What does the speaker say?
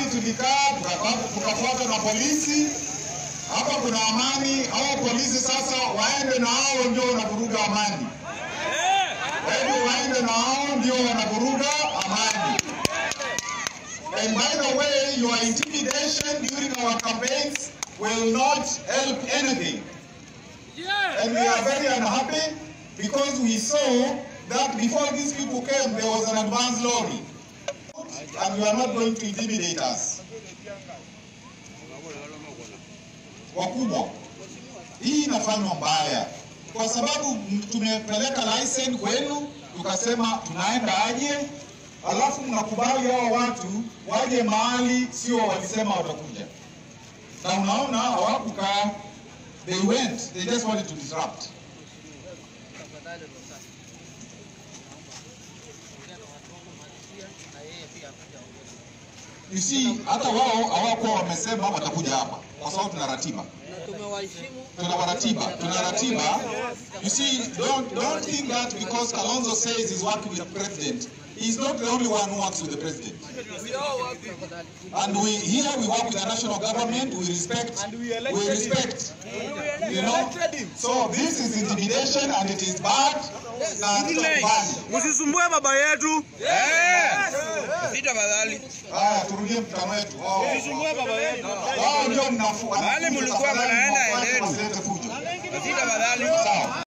tulikaa tukafa- tukafuata na polisi. Hapa kuna amani, hao polisi sasa waende na hao ndio wanavuruga amani. Waende waende na hao ndio wanavuruga amani. And by the way, your intimidation during our campaigns will not help anything. And we are very unhappy because we saw that before these people came, there was an advance lorry. And you are not going to intimidate us. Wakubwa, hii inafanywa mbaya kwa sababu tumepeleka license kwenu, tukasema tunaenda aje, alafu mnakubali hao watu waje mahali sio walisema watakuja, na unaona hawakukaa, they went, they just wanted to disrupt. You see, hata wao hawakuwa wamesema watakuja hapa kwa sababu tuna ratiba tuna waratiba tuna ratiba you see don't, don't think that because Kalonzo says he's working with the president he's not the only one who works with the president and we here we work with the national government we respect we respect you know so this is intimidation and it is bad na tutakubali Msisumbue baba yetu. Sita badali. haya turudie mkutano wetu wao Msisumbue baba yetu. wao ndio mnafu Wale mlikuwa mnaenda, endeni. wasilete fujo Sita badali. sawa